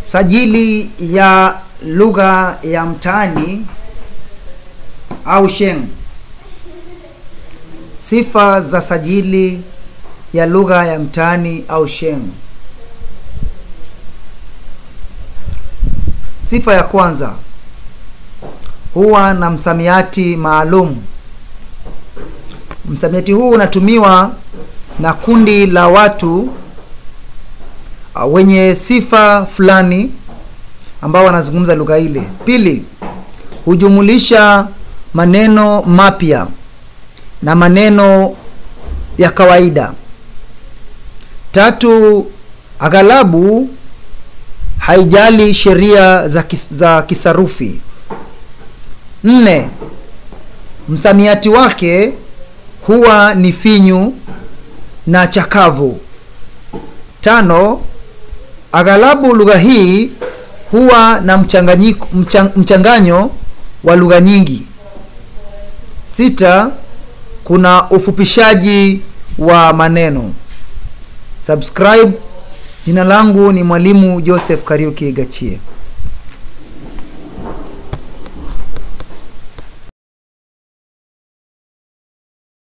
Sajili ya lugha ya mtaani au Sheng. Sifa za sajili ya lugha ya mtaani au Sheng. Sifa ya kwanza, huwa na msamiati maalum. Msamiati huu unatumiwa na kundi la watu uh, wenye sifa fulani ambao wanazungumza lugha ile. Pili, hujumulisha maneno mapya na maneno ya kawaida. Tatu, aghalabu haijali sheria za, kis, za kisarufi. Nne, msamiati wake huwa ni finyu na chakavu. Tano, aghalabu lugha hii huwa na mchanganyiko mchang, mchanganyo wa lugha nyingi. Sita, kuna ufupishaji wa maneno. Subscribe. Jina langu ni Mwalimu Joseph Kariuki Gachie.